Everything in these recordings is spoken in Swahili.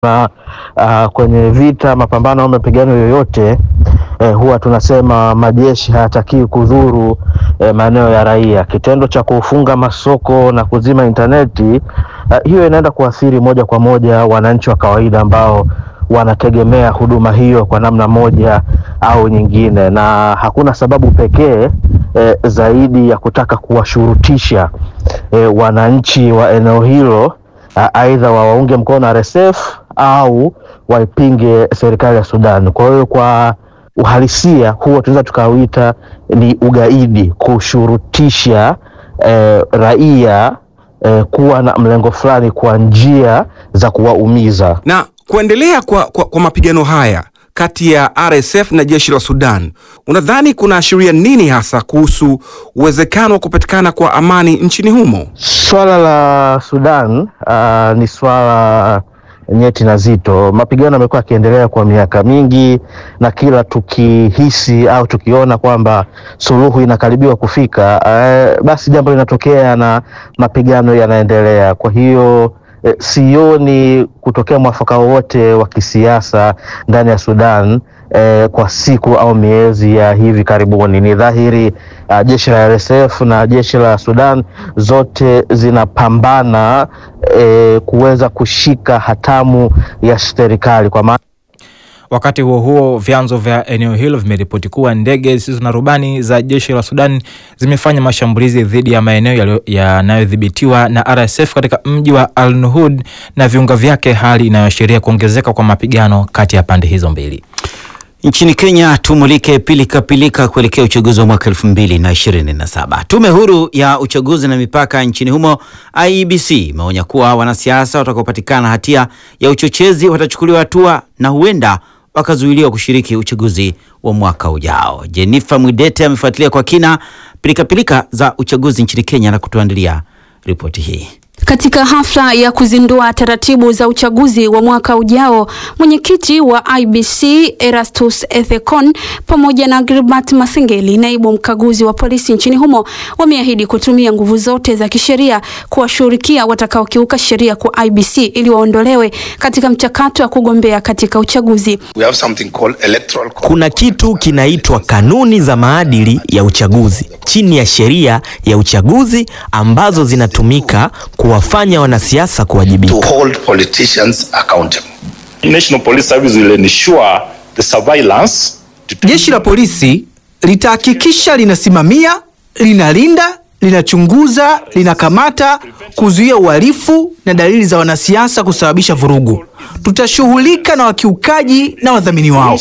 na uh, kwenye vita, mapambano au mapigano yoyote eh, huwa tunasema majeshi hayatakiwi kudhuru eh, maeneo ya raia. Kitendo cha kufunga masoko na kuzima intaneti uh, hiyo inaenda kuathiri moja kwa moja wananchi wa kawaida ambao wanategemea huduma hiyo kwa namna moja au nyingine, na hakuna sababu pekee eh, zaidi ya kutaka kuwashurutisha eh, wananchi wa eneo hilo aidha wawaunge mkono RSF au waipinge serikali ya Sudan. Kwa hiyo kwa uhalisia huo tunaweza tukauita ni ugaidi, kushurutisha eh, raia eh, kuwa na mlengo fulani kwa njia za kuwaumiza. Na kuendelea kwa, kwa, kwa mapigano haya kati ya RSF na jeshi la Sudan, unadhani kunaashiria nini hasa kuhusu uwezekano wa kupatikana kwa amani nchini humo? Swala la Sudan uh, ni swala nyeti na zito. Mapigano yamekuwa yakiendelea kwa miaka mingi, na kila tukihisi au tukiona kwamba suluhu inakaribiwa kufika, uh, basi jambo linatokea na mapigano yanaendelea. Kwa hiyo eh, sioni kutokea mwafaka wowote wa kisiasa ndani ya Sudan eh, kwa siku au miezi ya hivi karibuni. Ni dhahiri uh, jeshi la RSF na jeshi la Sudan zote zinapambana eh, kuweza kushika hatamu ya serikali kwa maana Wakati huo huo, vyanzo vya eneo hilo vimeripoti kuwa ndege zisizo na rubani za jeshi la Sudan zimefanya mashambulizi dhidi ya maeneo yanayodhibitiwa na RSF katika mji wa Al Nuhud na viunga vyake, hali inayoashiria kuongezeka kwa mapigano kati ya pande hizo mbili. Nchini Kenya tumulike pilika pilika kuelekea uchaguzi wa mwaka elfu mbili na ishirini na saba. Tume huru ya uchaguzi na mipaka nchini humo IEBC imeonya kuwa wanasiasa watakaopatikana hatia ya uchochezi watachukuliwa hatua na huenda wakazuiliwa kushiriki uchaguzi wa mwaka ujao. Jennifer Mwidete amefuatilia kwa kina pilikapilika za uchaguzi nchini Kenya na kutuandalia ripoti hii. Katika hafla ya kuzindua taratibu za uchaguzi wa mwaka ujao, mwenyekiti wa IBC Erastus Ethekon pamoja na Gilbert Masengeli, naibu mkaguzi wa polisi nchini humo, wameahidi kutumia nguvu zote za kisheria kuwashughulikia watakaokiuka sheria kwa IBC ili waondolewe katika mchakato wa kugombea katika uchaguzi. We have something called electoral code. Kuna kitu kinaitwa kanuni za maadili ya uchaguzi chini ya sheria ya uchaguzi ambazo zinatumika kuwafanya wanasiasa kuwajibika. to hold politicians accountable. National Police Service will ensure the surveillance Jeshi la polisi litahakikisha linasimamia, linalinda, linachunguza, linakamata, kuzuia uhalifu na dalili za wanasiasa kusababisha vurugu. Tutashughulika na wakiukaji na wadhamini wao.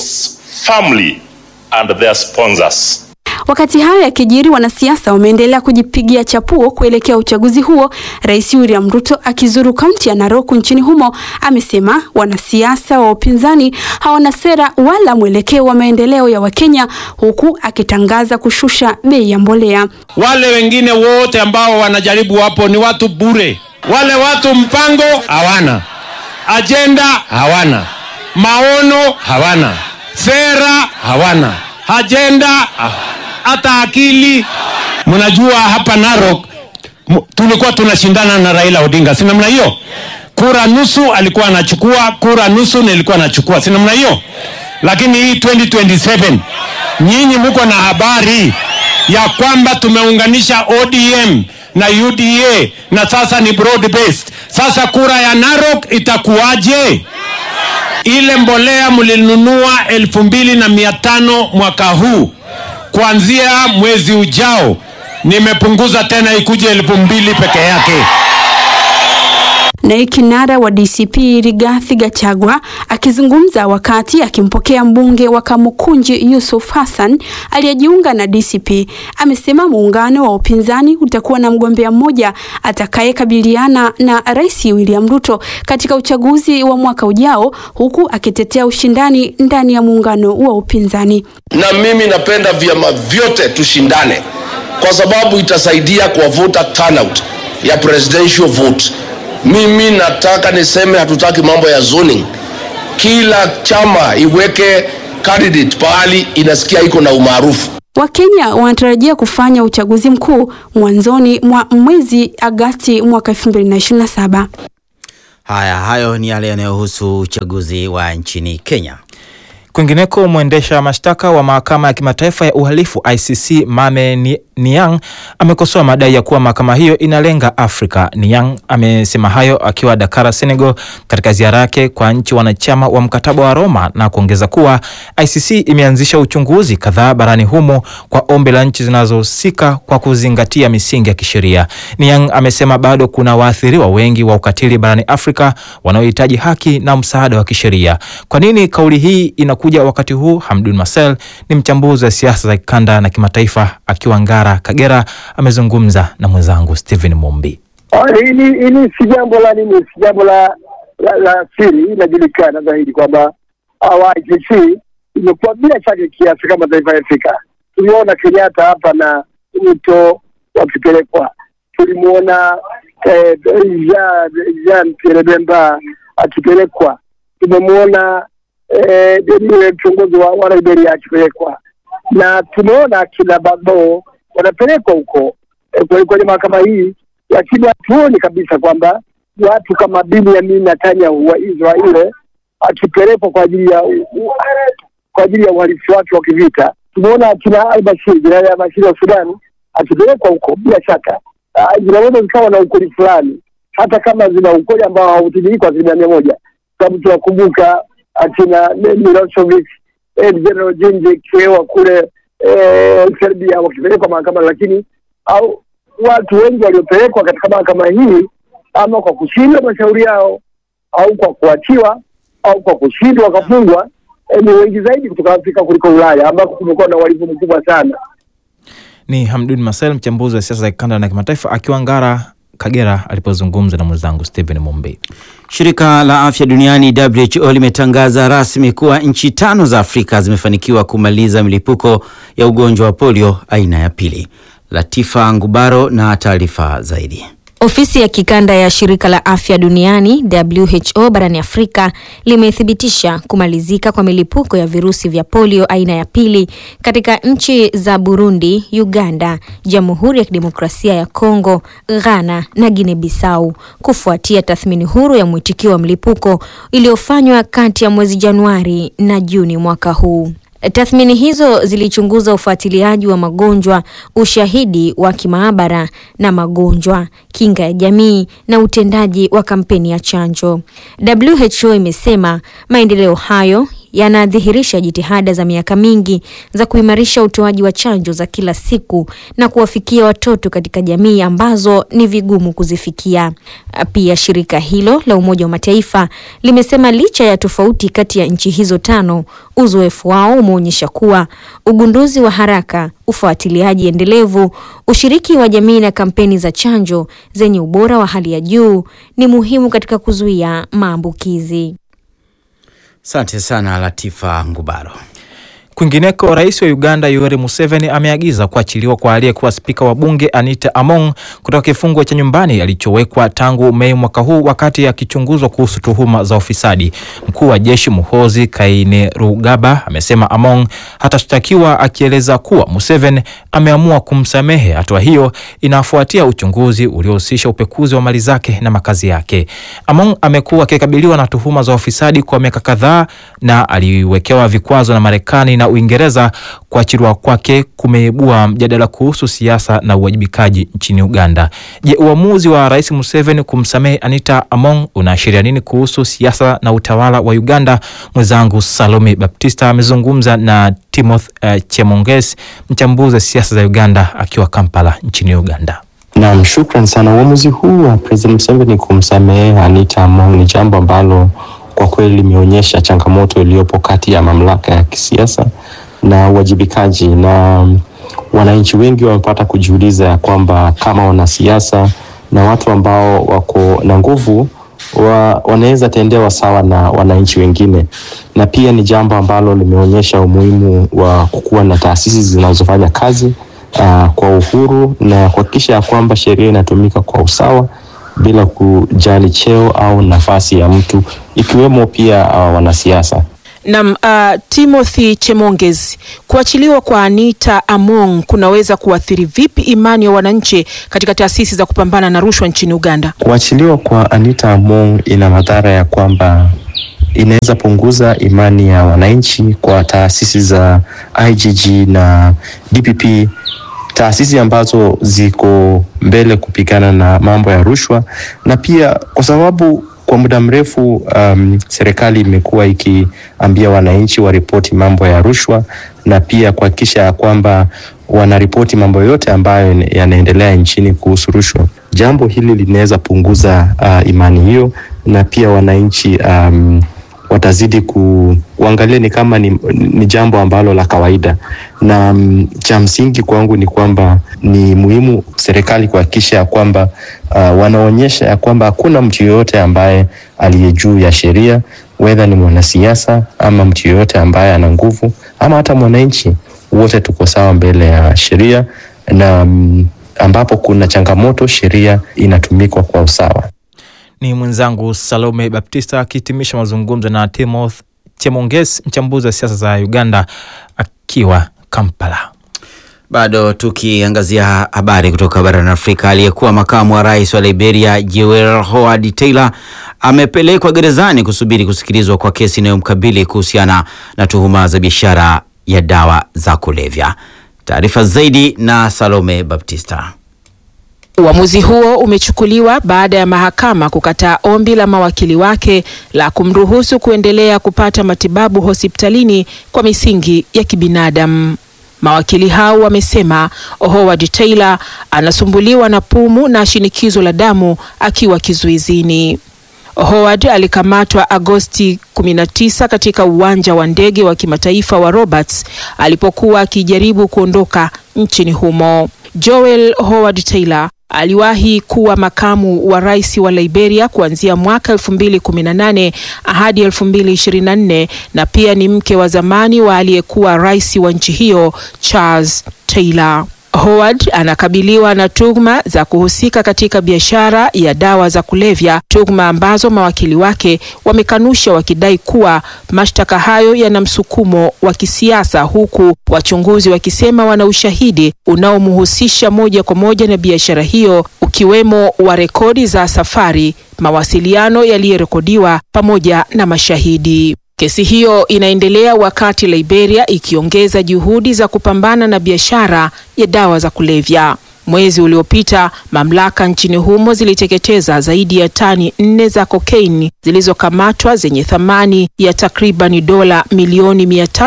firmly and their sponsors. Wakati hayo yakijiri, wanasiasa wameendelea kujipigia chapuo kuelekea uchaguzi huo. Rais William Ruto akizuru kaunti ya Narok nchini humo amesema wanasiasa wa upinzani hawana sera wala mwelekeo wa maendeleo ya Wakenya, huku akitangaza kushusha bei ya mbolea. Wale wengine wote ambao wanajaribu hapo ni watu bure. Wale watu mpango hawana, ajenda hawana, maono hawana, sera hawana, ajenda ha- hata akili. Mnajua hapa Narok m- tulikuwa tunashindana na Raila Odinga, si namna hiyo? Kura nusu alikuwa anachukua, kura nusu nilikuwa nachukua, si namna hiyo? Lakini hii 2027 nyinyi mko na habari ya kwamba tumeunganisha ODM na UDA na sasa ni broad based. Sasa kura ya Narok itakuwaje? Ile mbolea mlinunua elfu mbili na mia tano mwaka huu, kuanzia mwezi ujao nimepunguza tena ikuje elfu mbili peke yake. Naye kinara wa DCP Rigathi Gachagua akizungumza wakati akimpokea mbunge wa Kamukunji Yusuf Hassan aliyejiunga na DCP amesema muungano wa upinzani utakuwa na mgombea mmoja atakayekabiliana na Rais William Ruto katika uchaguzi wa mwaka ujao, huku akitetea ushindani ndani ya muungano wa upinzani. Na mimi napenda vyama vyote tushindane, kwa sababu itasaidia kuwavuta turnout ya presidential vote. Mimi nataka niseme, hatutaki mambo ya zoning. Kila chama iweke candidate pahali inasikia iko na umaarufu. Wakenya wanatarajia kufanya uchaguzi mkuu mwanzoni mwa mwezi Agasti mwaka 2027. Haya, hayo ni yale yanayohusu uchaguzi wa nchini Kenya. Kwingineko, mwendesha mashtaka wa mahakama ya kimataifa ya uhalifu ICC Mame Ni- Niang amekosoa madai ya kuwa mahakama hiyo inalenga Afrika. Niang amesema hayo akiwa Dakar, Senegal, katika ziara yake kwa nchi wanachama wa mkataba wa Roma na kuongeza kuwa ICC imeanzisha uchunguzi kadhaa barani humo kwa ombi la nchi zinazohusika kwa kuzingatia misingi ya kisheria. Niang amesema bado kuna waathiriwa wengi wa ukatili barani Afrika wanaohitaji haki na msaada wa kisheria. Kwa nini kauli hii inakuja wakati huu? Hamdun Marcel ni mchambuzi wa siasa za kikanda na kimataifa akiwa Ngara, Kagera, amezungumza na mwenzangu Stephen Mumbi. Ah, Hili hili si jambo la nini, si jambo la la, la siri. Inajulikana dhahiri kwamba hawa ICC imekuwa bila shaka kiasi kama mataifa ya Afrika. Tuliona Kenyatta hapa na Ruto wakipelekwa, tulimuona eh, Jean Jean Pierre Bemba akipelekwa, tumemwona eh, yule kiongozi wa, wa Liberia akipelekwa, na tumeona kina Bagbo wanapelekwa huko eh, kwenye- kwenye mahakama hii lakini hatuoni kabisa kwamba watu kama Benjamin Netanyahu wa Israeli akipelekwa kwa ajili ya u- u- kwa ajili ya uhalifu wake wa kivita. Tumeona akina al-Bashir, jenerali al-Bashir wa Sudan akipelekwa huko, bila shaka ah, zinaweza zikawa na ukweli fulani, hata kama zina ukweli ambao hautimiliki kwa asilimia mia moja, sababu tunakumbuka akina Milosevic, eh, General Gingic wa kule eh, Serbia wakipelekwa mahakamani, lakini au watu wengi waliopelekwa katika mahakama hii ama kwa kushindwa mashauri yao au kwa kuachiwa au kwa kushindwa wakafungwa eh, ni wengi zaidi kutoka Afrika kuliko Ulaya ambako kumekuwa na uhalifu mkubwa sana. Ni Hamdun Marcel, mchambuzi wa siasa za kikanda na kimataifa akiwa Ngara, Kagera, alipozungumza na mwenzangu Stephen Mumbi. Shirika la Afya Duniani WHO limetangaza rasmi kuwa nchi tano za Afrika zimefanikiwa kumaliza milipuko ya ugonjwa wa polio aina ya pili. Latifa Ngubaro na taarifa zaidi. Ofisi ya kikanda ya shirika la afya duniani WHO barani Afrika limethibitisha kumalizika kwa milipuko ya virusi vya polio aina ya pili katika nchi za Burundi, Uganda, Jamhuri ya Kidemokrasia ya Kongo, Ghana na Guinea Bissau kufuatia tathmini huru ya mwitikio wa mlipuko iliyofanywa kati ya mwezi Januari na Juni mwaka huu. Tathmini hizo zilichunguza ufuatiliaji wa magonjwa, ushahidi wa kimaabara na magonjwa, kinga ya jamii na utendaji wa kampeni ya chanjo. WHO imesema maendeleo hayo yanadhihirisha jitihada za miaka mingi za kuimarisha utoaji wa chanjo za kila siku na kuwafikia watoto katika jamii ambazo ni vigumu kuzifikia. Pia shirika hilo la Umoja wa Mataifa limesema licha ya tofauti kati ya nchi hizo tano, uzoefu wao umeonyesha kuwa ugunduzi wa haraka, ufuatiliaji endelevu, ushiriki wa jamii na kampeni za chanjo zenye ubora wa hali ya juu ni muhimu katika kuzuia maambukizi. Asante sana Latifa Ngubaro. Kwingineko, rais wa Uganda Yoweri Museveni ameagiza kuachiliwa kwa aliyekuwa spika wa bunge Anita Among kutoka kifungo cha nyumbani alichowekwa tangu Mei mwaka huu wakati akichunguzwa kuhusu tuhuma za ufisadi. Mkuu wa jeshi Muhoozi Kainerugaba amesema Among hatashtakiwa, akieleza kuwa Museveni ameamua kumsamehe. Hatua hiyo inafuatia uchunguzi uliohusisha upekuzi wa mali zake na makazi yake. Among amekuwa akikabiliwa na tuhuma za ufisadi kwa miaka kadhaa na aliwekewa vikwazo na Marekani na Uingereza. Kuachiliwa kwake kumeibua mjadala kuhusu siasa na uwajibikaji nchini Uganda. Je, uamuzi wa Rais Museveni kumsamehe Anita Among unaashiria nini kuhusu siasa na utawala wa Uganda? Mwenzangu Salome Baptista amezungumza na Timothy uh, Chemonges, mchambuzi wa siasa za Uganda akiwa Kampala nchini Uganda. Naam, shukran sana. Uamuzi huu wa President Museveni kumsamehe Anita Among ni jambo ambalo kwa kweli limeonyesha changamoto iliyopo kati ya mamlaka ya kisiasa na uwajibikaji, na wananchi wengi wamepata kujiuliza ya kwamba kama wanasiasa na watu ambao wako na nguvu wa, wanaweza tendewa sawa na wananchi wengine, na pia ni jambo ambalo limeonyesha umuhimu wa kukuwa na taasisi zinazofanya kazi uh, kwa uhuru na kuhakikisha ya kwamba sheria inatumika kwa usawa bila kujali cheo au nafasi ya mtu ikiwemo pia uh, wanasiasa. Nam uh, Timothy Chemonges, kuachiliwa kwa Anita Among kunaweza kuathiri vipi imani ya wananchi katika taasisi za kupambana na rushwa nchini Uganda? Kuachiliwa kwa Anita Among ina madhara ya kwamba inaweza punguza imani ya wananchi kwa taasisi za IGG na DPP, taasisi ambazo ziko mbele kupigana na mambo ya rushwa, na pia kwa sababu kwa muda mrefu um, serikali imekuwa ikiambia wananchi waripoti mambo ya rushwa na pia kuhakikisha ya kwamba wanaripoti mambo yote ambayo yanaendelea nchini kuhusu rushwa. Jambo hili linaweza punguza uh, imani hiyo, na pia wananchi um, watazidi ku, kuangalia ni kama ni, ni jambo ambalo la kawaida, na mm, cha msingi kwangu ni kwamba ni muhimu serikali kuhakikisha ya kwamba uh, wanaonyesha ya kwamba hakuna mtu yoyote ambaye aliye juu ya sheria, wedha ni mwanasiasa ama mtu yoyote ambaye ana nguvu ama hata mwananchi, wote tuko sawa mbele ya sheria na mm, ambapo kuna changamoto sheria inatumikwa kwa usawa. Ni mwenzangu Salome Baptista akihitimisha mazungumzo na Timothy Chemonges, mchambuzi wa siasa za Uganda akiwa Kampala. Bado tukiangazia habari kutoka barani Afrika, aliyekuwa makamu wa rais wa Liberia Joel Howard Taylor amepelekwa gerezani kusubiri kusikilizwa kwa kesi inayomkabili kuhusiana na tuhuma za biashara ya dawa za kulevya. Taarifa zaidi na Salome Baptista. Uamuzi huo umechukuliwa baada ya mahakama kukataa ombi la mawakili wake la kumruhusu kuendelea kupata matibabu hospitalini kwa misingi ya kibinadamu. Mawakili hao wamesema Howard Taylor anasumbuliwa na pumu na shinikizo la damu akiwa kizuizini. Howard alikamatwa Agosti 19 katika uwanja wa ndege wa kimataifa wa Roberts alipokuwa akijaribu kuondoka nchini humo. Joel Howard Taylor aliwahi kuwa makamu wa rais wa Liberia kuanzia mwaka 2018 hadi 2024 na pia ni mke wa zamani wa aliyekuwa rais wa nchi hiyo Charles Taylor. Howard anakabiliwa na tuhuma za kuhusika katika biashara ya dawa za kulevya, tuhuma ambazo mawakili wake wamekanusha wakidai kuwa mashtaka hayo yana msukumo wa kisiasa, huku wachunguzi wakisema wana ushahidi unaomhusisha moja kwa moja na biashara hiyo, ukiwemo wa rekodi za safari, mawasiliano yaliyorekodiwa pamoja na mashahidi. Kesi hiyo inaendelea wakati Liberia ikiongeza juhudi za kupambana na biashara ya dawa za kulevya. Mwezi uliopita, mamlaka nchini humo ziliteketeza zaidi ya tani nne za kokaini zilizokamatwa zenye thamani ya takribani dola milioni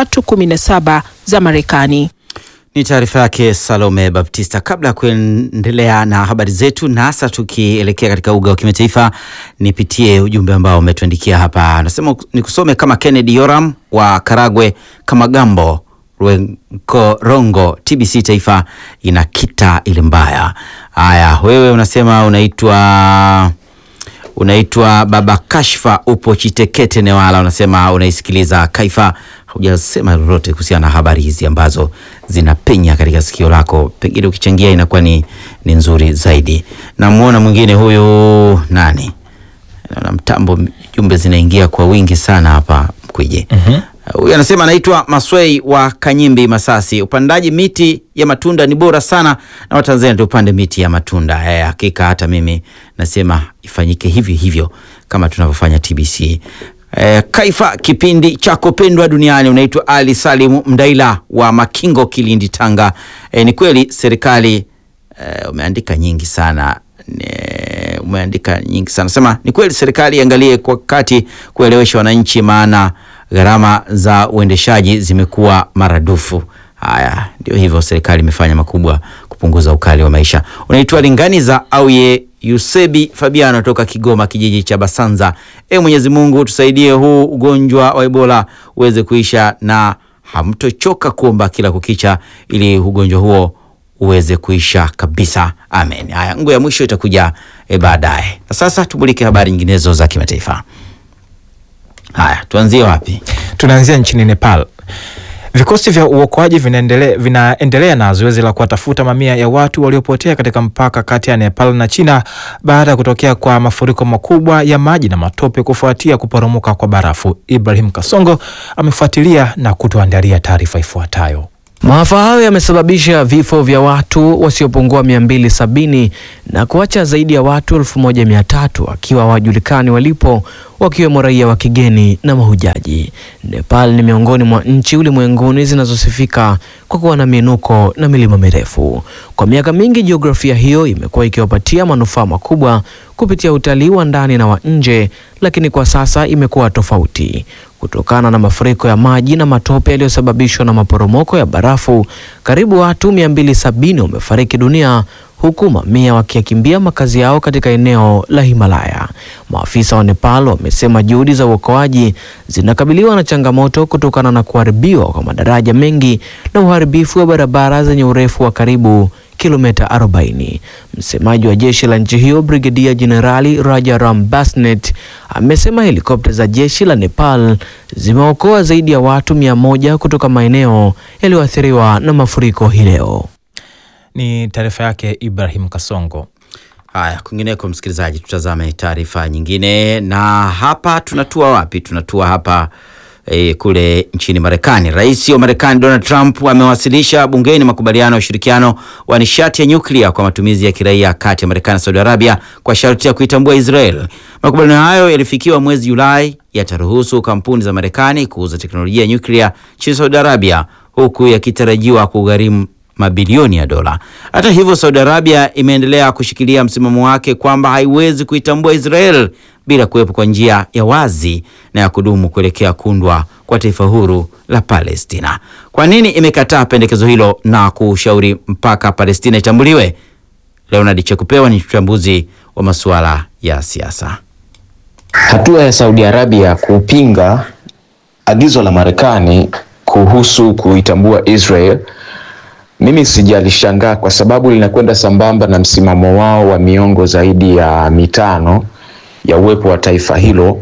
317 za Marekani. Ni taarifa yake Salome Baptista. Kabla ya kuendelea na habari zetu, na hasa tukielekea katika uga wa kimataifa, nipitie ujumbe ambao umetuandikia hapa. Anasema nikusome kama Kennedy Yoram wa Karagwe, kama Gambo Rwenkorongo, TBC Taifa inakita ile mbaya. Haya, wewe unasema unaitwa unaitwa Baba Kashfa, upo Chitekete Newala, unasema unaisikiliza Kaifa. Hujasema lolote kuhusiana na habari hizi ambazo zinapenya katika sikio lako, pengine ukichangia inakuwa ni, ni nzuri zaidi. Namuona mwingine huyu nani, naona mtambo, jumbe zinaingia kwa wingi sana hapa Mkwije. Huyu uh, anasema anaitwa Maswei wa Kanyimbi, Masasi. Upandaji miti ya matunda ni bora sana, na Watanzania tupande miti ya matunda. Eh, hakika hata mimi nasema ifanyike hivyo hivyo kama tunavyofanya TBC. Eh, Kaifa, kipindi chako pendwa duniani. Unaitwa Ali Salimu Mdaila wa Makingo, Kilindi, Tanga. Eh, ni kweli serikali eh, umeandika nyingi sana ne, umeandika nyingi sana sema ni kweli serikali iangalie kwa kati kuelewesha wananchi, maana gharama za uendeshaji zimekuwa maradufu. Haya, ndio hivyo, serikali imefanya makubwa kupunguza ukali wa maisha. Unaitwa Linganiza Auye Yusebi Fabiano toka Kigoma, kijiji cha Basanza. E Mwenyezi Mungu tusaidie, huu ugonjwa wa Ebola uweze kuisha na hamtochoka kuomba kila kukicha, ili ugonjwa huo uweze kuisha kabisa, amen. Haya, ngo ya mwisho itakuja e baadaye, na sasa tumulike habari nyinginezo za kimataifa. Haya, tuanzie wapi? Tunaanzia nchini Nepal. Vikosi vya uokoaji vinaendelea vinaendelea na zoezi la kuwatafuta mamia ya watu waliopotea katika mpaka kati ya Nepal na China baada ya kutokea kwa mafuriko makubwa ya maji na matope kufuatia kuporomoka kwa barafu. Ibrahim Kasongo amefuatilia na kutuandalia taarifa ifuatayo. Maafa hayo yamesababisha vifo vya watu wasiopungua 270 na kuacha zaidi ya watu 1300 wakiwa hawajulikani walipo, wakiwemo raia wa kigeni na mahujaji. Nepal ni miongoni mwa nchi ulimwenguni zinazosifika kwa kuwa na miinuko na milima mirefu. Kwa miaka mingi, jiografia hiyo imekuwa ikiwapatia manufaa makubwa kupitia utalii wa ndani na wa nje, lakini kwa sasa imekuwa tofauti kutokana na mafuriko ya maji na matope yaliyosababishwa na maporomoko ya barafu. Karibu watu 270 wamefariki dunia huku mamia wakiyakimbia makazi yao katika eneo la Himalaya. Maafisa wa Nepal wamesema juhudi za uokoaji zinakabiliwa na changamoto kutokana na kuharibiwa kwa madaraja mengi na uharibifu wa barabara zenye urefu wa karibu kilomita 40. Msemaji wa jeshi la nchi hiyo Brigedia Jenerali Rajaram Basnet amesema helikopta za jeshi la Nepal zimeokoa zaidi ya watu mia moja kutoka maeneo yaliyoathiriwa na mafuriko hii leo. Ni taarifa yake Ibrahim Kasongo. Haya, kwingineko, msikilizaji, tutazame taarifa nyingine, na hapa tunatua wapi? Tunatua hapa e, kule nchini Marekani. Rais wa Marekani Donald Trump amewasilisha bungeni makubaliano ya ushirikiano wa nishati ya nyuklia kwa matumizi ya kiraia kati ya Marekani na Saudi Arabia kwa sharti ya kuitambua Israel. Makubaliano hayo yalifikiwa mwezi Julai, yataruhusu kampuni za Marekani kuuza teknolojia ya nyuklia nchini Saudi Arabia, huku yakitarajiwa kugharimu mabilioni ya dola. Hata hivyo, Saudi Arabia imeendelea kushikilia msimamo wake kwamba haiwezi kuitambua Israel bila kuwepo kwa njia ya wazi na ya kudumu kuelekea kuundwa kwa taifa huru la Palestina. Kwa nini imekataa pendekezo hilo na kushauri mpaka Palestina itambuliwe? Leonard Chekupewa ni mchambuzi wa masuala ya siasa. Hatua ya Saudi Arabia kupinga agizo la Marekani kuhusu kuitambua Israel mimi sijalishangaa kwa sababu linakwenda sambamba na msimamo wao wa miongo zaidi ya mitano ya uwepo wa taifa hilo,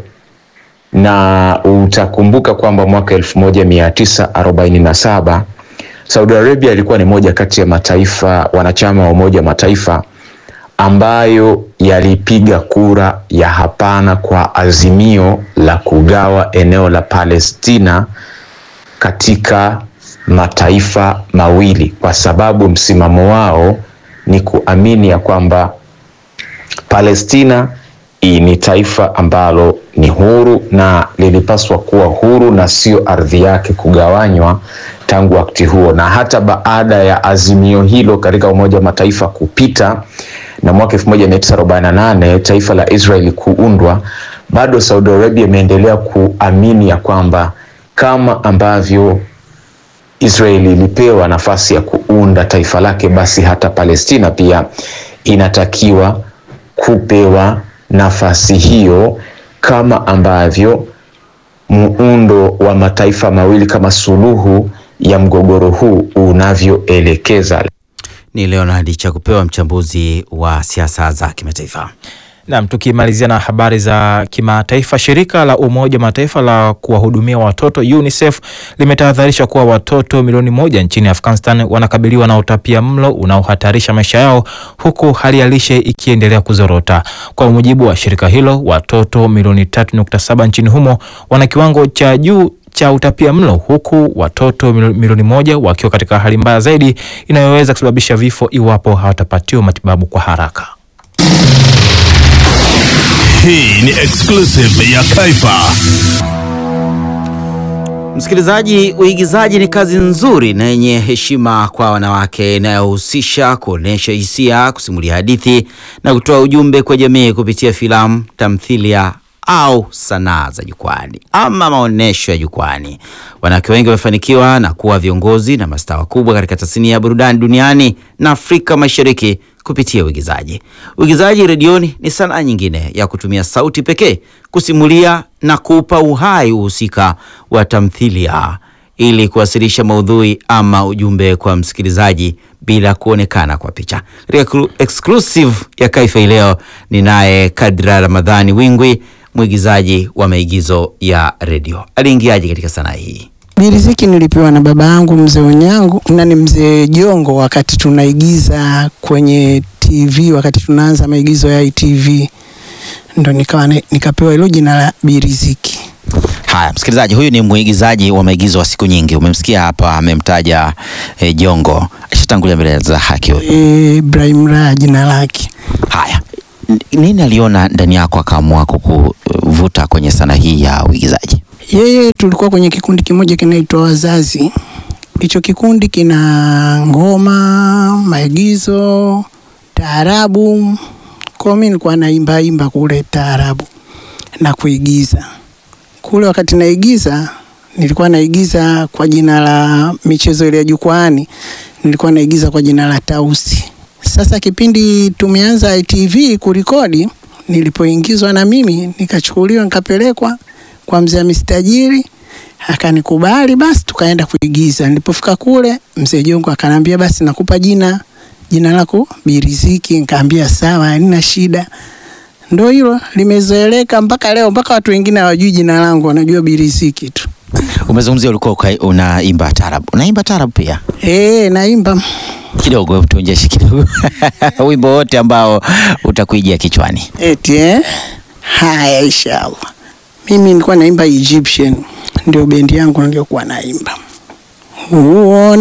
na utakumbuka kwamba mwaka elfu moja mia tisa arobaini na saba Saudi Arabia ilikuwa ni moja kati ya mataifa wanachama wa Umoja wa Mataifa ambayo yalipiga kura ya hapana kwa azimio la kugawa eneo la Palestina katika mataifa mawili kwa sababu msimamo wao ni kuamini ya kwamba Palestina ni taifa ambalo ni huru na lilipaswa kuwa huru na sio ardhi yake kugawanywa tangu wakati huo. Na hata baada ya azimio hilo katika Umoja wa Mataifa kupita na mwaka 1948 taifa la Israeli kuundwa, bado Saudi Arabia imeendelea kuamini ya kwamba kama ambavyo Israeli ilipewa nafasi ya kuunda taifa lake, basi hata Palestina pia inatakiwa kupewa nafasi hiyo kama ambavyo muundo wa mataifa mawili kama suluhu ya mgogoro huu unavyoelekeza. Ni Leonard Chakupewa, mchambuzi wa siasa za kimataifa. Naam, tukimalizia na habari za kimataifa, shirika la Umoja wa Mataifa la kuwahudumia watoto UNICEF limetahadharisha kuwa watoto milioni moja nchini Afghanistan wanakabiliwa na utapia mlo unaohatarisha maisha yao huku hali ya lishe ikiendelea kuzorota. Kwa mujibu wa shirika hilo, watoto milioni 3.7 nchini humo wana kiwango cha juu cha utapia mlo huku watoto milioni moja wakiwa katika hali mbaya zaidi inayoweza kusababisha vifo iwapo hawatapatiwa matibabu kwa haraka. Hii ni exclusive ya Kaifa. Msikilizaji, uigizaji ni kazi nzuri na yenye heshima kwa wanawake inayohusisha kuonyesha hisia, kusimulia hadithi na kutoa ujumbe kwa jamii kupitia filamu, tamthilia au sanaa za jukwani ama maonyesho ya jukwani. Wanawake wengi wamefanikiwa na kuwa viongozi na mastaa wakubwa katika tasnia ya burudani duniani na Afrika Mashariki kupitia uigizaji. Uigizaji redioni ni sanaa nyingine ya kutumia sauti pekee kusimulia na kuupa uhai uhusika wa tamthilia ili kuwasilisha maudhui ama ujumbe kwa msikilizaji bila kuonekana kwa picha. Katika exclusive ya Kaifa hii leo ni naye Kadra Ramadhani Wingwi, mwigizaji wa maigizo ya redio. Aliingiaje katika sanaa hii? Biriziki nilipewa na baba yangu mzee Onyango na ni mzee Jongo, wakati tunaigiza kwenye TV, wakati tunaanza maigizo ya ITV, ndo nikawa ni- nikapewa hilo jina la Biriziki. Haya, msikilizaji, huyu ni mwigizaji wa maigizo wa siku nyingi. Umemsikia hapa, amemtaja eh, Jongo, ashatangulia mbele za haki huyu. E, Ibrahim Raha jina lake. Haya, N- nini aliona ndani yako akaamua kukuvuta kwenye sanaa hii ya uigizaji? Yeye tulikuwa kwenye kikundi kimoja kinaitwa Wazazi. Hicho kikundi kina ngoma, maigizo, taarabu. Kwa mimi nilikuwa naimba imba kule taarabu na kuigiza. Kule wakati naigiza nilikuwa naigiza kwa jina la michezo ile ya jukwaani, nilikuwa naigiza kwa jina la Tausi. Sasa kipindi tumeanza ITV kurekodi, nilipoingizwa na mimi nikachukuliwa nikapelekwa kwa mzee Mistajiri akanikubali, basi tukaenda kuigiza. Nilipofika kule, mzee Jongo akanambia basi nakupa jina jina lako Biriziki. Nikaambia sawa, halina shida. Ndo hilo limezoeleka mpaka leo, mpaka watu wengine hawajui jina langu, wanajua Biriziki tu. Umezungumzia ulikuwa ukai- unaimba tarabu, unaimba tarabu pia Eh, naimba kidogo, hebu tuonjeshe kidogo wimbo wote ambao utakuijia kichwani. eti eh? Haya, inshallah. Mimi nilikuwa naimba Egyptian, ndio bendi yangu niliyokuwa naimba. Uone